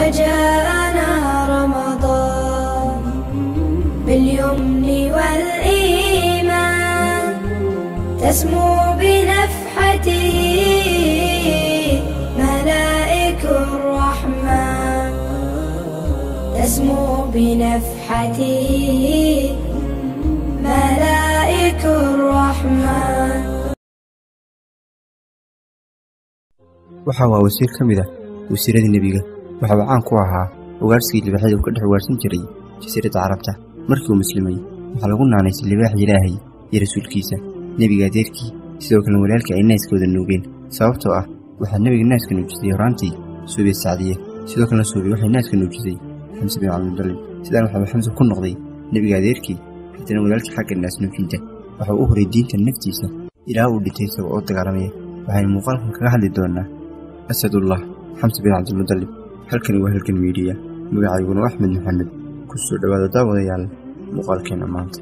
وجاءنا رمضان باليمن والإيمان تسمو بنفحته ملائك الرحمن تسمو بنفحته ملائك الرحمن waxa waa wasiir ka mid ah wasiiradii nebiga waxa uu caan ku ahaa ugaarhsigii libaaxyada uu ka dhex ugaarhsan jiray jasiiradda carabta markii uu muslimay waxaa lagu naanaysay libaaxa ilaahay iyo rasuulkiisa nebiga adeerkii sidoo kalena walaalkii ay naaskooda nuugeen sababtoo ah waxaa nebiga naaska nuujisay horaantii suubiya sacdiye sidoo kalena suubiya waxay naaska nuujisay xamse bin cabdimudallib sidaan waxaa xamse ku noqday nebiga adeerkii haddana walaalkii xagga naas nuujinta waxa uu u horay diinta naftiisa ilaa uu dhintay isagoo oo dagaalamaya waxaynu muuqaalkan kaga hadli doonnaa asadullah xamse bin cabdilmudallib halkani waa halgan miidhiya magacayguna waa axmed maxamed ku soo dhowaada daawadayaal muuqaalkeenna maanta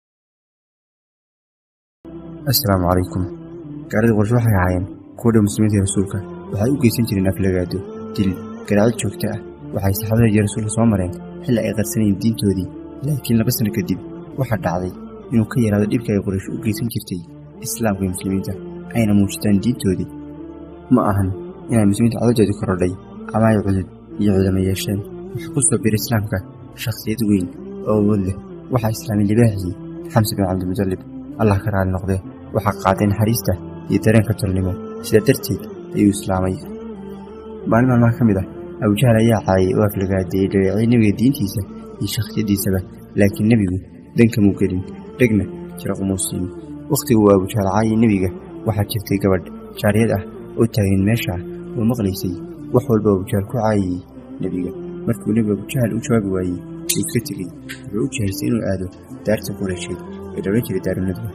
assalaamu calaykum gaaladii qorshe waxay ahaayeen kuwa dhow muslimiinta iyo rasuulka waxay u geysan jireen aflagaado dil garaacid joogto ah waxay saxaabada iyo rasuulka soo mareen xilli ay qarsanayeen diintoodii laakiin laba sano kadib waxaa dhacday inuu ka yaraado dhibka ay qoraysh u geysan jirtay islaamka iyo muslimiinta ayna muujitaan diintoodii ma ahan inay muslimiinta cadadoodii korodhay ama ay cudud iyo cudama yeesheen waxaa ku soo biray islaamka shakhsiyad weyn oo awood leh waxaa islaamay libaaxii xamse bin cabdimudallib allah ka raali noqdee waxaa qaaday naxariista iyo dareenka tolnimo sidaa darteed ayuu islaamay maalin maalmaha ka mid ah abujahal ayaa caayay oo aflagaadeeyey dhaweecay nebiga diintiisa iyo shakhsiyaddiisaba laakiin nebigu dankamuu gelin dhegna jiraqumuu siin wakhtigu uu abujahal caayay nebiga waxaa jirtay gabadh jaariyad ah oo taageen meesha oo maqlaysay wax walba abujahal ku caayayey nebiga markuu nebigu abujahal u jawaabi waayey uu iska tegey wuxuu u jahaysay inuu aado daarta qureysheed ee la odhan jiray daarunadwa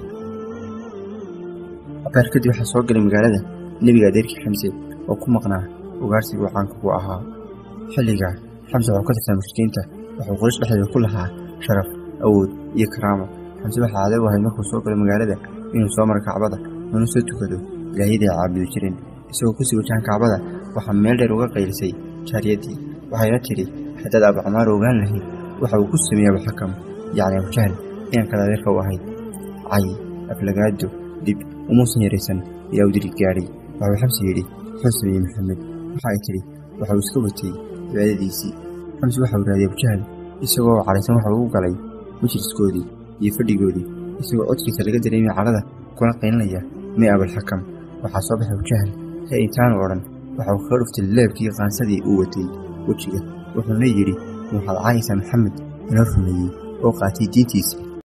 abaar kadib waxaa soo galay magaalada nebiga adeerkii xamse oo ku maqnaa ugaarsigii uu caanka ku ahaa xilligaa xamse wuxuu ka tirsan mushrikiinta wuxuu quraysh dhexdeeda ku lahaa sharaf awood iyo karaamo xamse waxaa caado u ahayd markuu soo galo magaalada inuu soo maro kacbada una soo tukado ilaahyaday caabudi jireen isagoo kusii wajahan kacbada waxaa meel dheer uga qaylisay jaariyaddii waxayna tidhi haddaad abu camaar ogaan lahayd waxa uu ku sameeyey abuxakam yacni abujahal inankaad adeerka u ahayd cay aflagaado dhib umuusan yaraysan ilaa uu dirig gaadhay waxuu xamse yidhi muxuu sameeyey maxamed waxa ay tidhi waxa uu iska watay cibaadadiisii xamse waxa uu raadiyey abujahal isagoo cadhaysan waxa uu u galay majliskoodii iyo fadhigoodii isagoo codkiisa laga dareemay cadhada kuna qaylinaya mee abulxakam waxaa soo baxay abujahal he intaanu odhan waxa uu kaga dhuftay leebkii qaansadii uu watay wejiga wuxuuna yidhi waxaad caayaysaa maxamed inoo rumeeyey oo qaatay diintiisa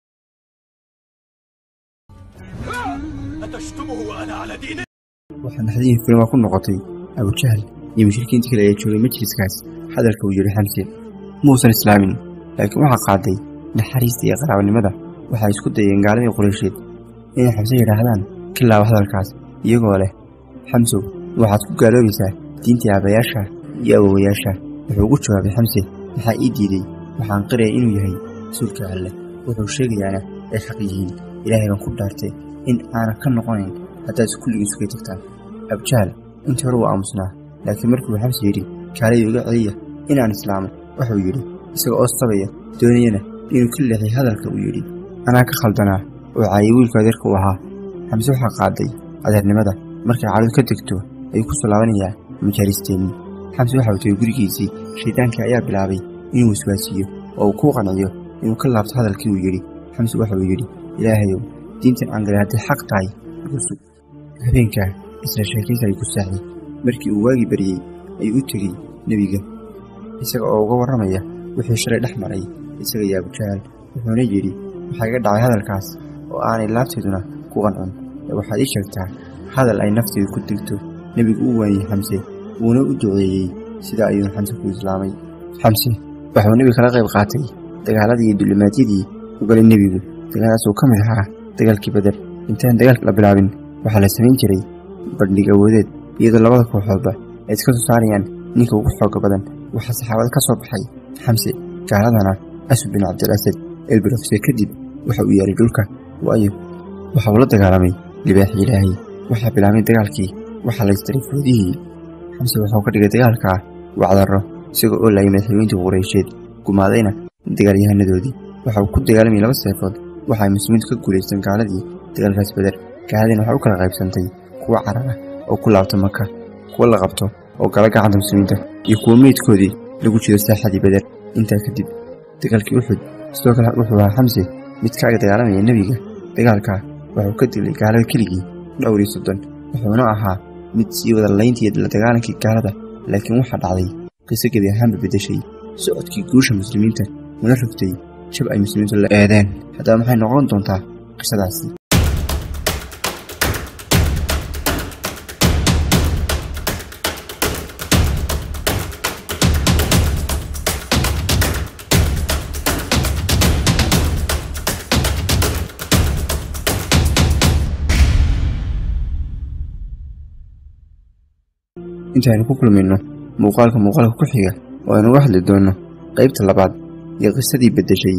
waxaa naxdihii furimaa ku noqotay abujahal iyo mushrikiinta kale ee joogay majliskaas hadalka uu yidhi xamse muusan islaamin laakiin waxaa qaaday naxariista iyo qaraabanimada waxay isku dayeen gaaladii qureysheed inay xamse yidhaahdaan ka laaba hadalkaas iyagoo leh xamsow waxaad ku gaaloobaysaa diintii aabayaasha iyo awowayaasha wuxuu ugu jawaabay xamse maxaa ii diiday waxaan qiraya inuu yahay rasuulka alle wuxuu sheegayaana ay xaq yihiin ilaahay baan ku dhaartay in aanan ka noqonayn haddaad kulligii sugay tagtaan abujahal intii hore wuu aamusnaa laakiin markuu xamse yidhi kaaladii uga celiya inaan islaamay wuxuu yidhi isaga oo sabaya doonayana inuu ka leexay hadalka uu yidhi anaa ka khaldanaa oo caayay wiilku adeerka u ahaa xamse waxaa qaaday adeernimada markay cadhadu ka degto ayuu ku soo laabanayaa majaalisteennii xamse waxa uu tegay gurigiisii shaydaankii ayaa bilaabay inuu waswaasiiyo oo uu ku qanciyo inuu ka laabto hadalkii uu yidhi xamse waxa uu yidhi ilaahayow diintan aan galay hadday xaq tahay gusug habeenkaa isla sheekaysa ay ku saaxday markii uu waagii baryey ayuu u tegey nebiga isaga oo uga warramaya wixii shalay dhex maray isaga iyo abujahal wuxuuna yidhi waxaa iga dhacay hadalkaas oo aanay laabteeduna ku qancin ee waxaad ii sheegtaa hadal ay nafteedu ku degto nebigu u waaniyey xamse wuuna u duceeyey sidaa ayuuna xamse ku islaamay xamse waxuu nebiga kala qayb qaatay dagaaladii iyo dulimaadyadii u galay nebigu dagaaladaas uu ka mid ahaa dagaalkii beder intaan dagaalka la bilaabin waxaa la samayn jiray bandhig awoodeed iyadoo labada kooxoodba ay iska soo saarayaan ninka ugu xooga badan waxaa saxaabada ka soo baxay xamse gaaladana asud bin cabdilasad elbirofse kadib waxa uu yeelay dhulka waayo waxa uu la dagaalamay libaaxi ilaahay waxaa bilaabmay dagaalkii waxaa la istiray foodihii xamse wuxuu ka dhigay dagaalkaa wacdarro isagoo oo laayay madaxweyntii qureysheed gumaadayna dagaalyahanadoodii waxa uu ku dagaalamayay laba seefood waxa ay muslimiintu ka guulaysteen gaaladii dagaalkaas beder gaaladiina waxay u kala qaybsantay kuwa carar ah oo ku laabta maka kuwa la qabto oo gala gacanta muslimiinta iyo kuwa meydkoodii lagu jido saaxadii beder intaa kadib dagaalkii uxud sidoo kale wuxuu ahaa xamse mid kaaga dagaalamaya nebiga dagaalkaa wuxuu ka dilay gaalada keligii dhowr iyo soddon wuxuuna ahaa mid sii wada layntii la dagaalankii gaalada laakiin waxaa dhacday qiso gebi ahaanba beddeshay socodkii guusha muslimiinta una rogtay jab ay muslimiintu la eedeen haddaba maxay noqon doontaa qisadaasi intaaynu ku kulmayno muuqaalka muuqaalka ku xiga oo aynu uga hadli doonno qaybta labaad iyo qisadii beddeshay